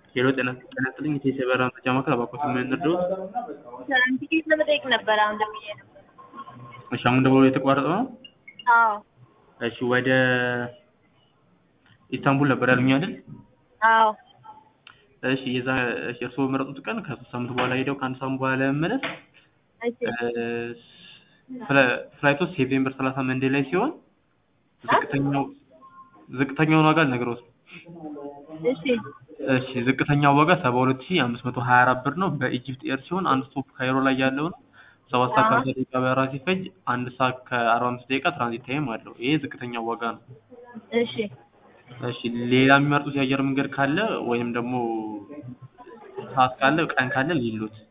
ሄሎ ጤና ጤና ይስጥልኝ የቴሌ በራ መረጃ ማዕከል እባክዎት ምን እንርዳዎት? ቲኬት ለመጠየቅ ነበር አሁን ደውዬ ነበር። እሺ አሁን ደውሎ የተቋረጠው ነው? አዎ እሺ ወደ ኢስታንቡል ነበር ያሉኝ አይደል? አዎ እሺ የዛ እሺ እርስዎ በመረጡት ቀን ከሶስት ሳምንት በኋላ ሄደው ከአንድ ሳምንት በኋላ ለመመለስ እሺ ፍላይቱ ሴፕቴምበር ሰላሳ መንዴ ላይ ሲሆን ዝቅተኛው ዝቅተኛውን ዋጋ ልነግርዎት ነው። እሺ እሺ ዝቅተኛው ዋጋ ሰባ ሁለት ሺህ አምስት መቶ ሀያ አራት ብር ነው በኢጂፕት ኤር ሲሆን አንድ ስቶፕ ካይሮ ላይ ያለው ነው። ሰባት ሰዓት ከአርባ ደቂቃ በረራ ሲፈጅ አንድ ሰዓት ከአርባ አምስት ደቂቃ ትራንዚት ታይም አለው። ይሄ ዝቅተኛው ዋጋ ነው። እሺ እሺ ሌላ የሚመርጡት የአየር መንገድ ካለ ወይም ደግሞ ሰዓት ካለ ቀን ካለ ሊሉት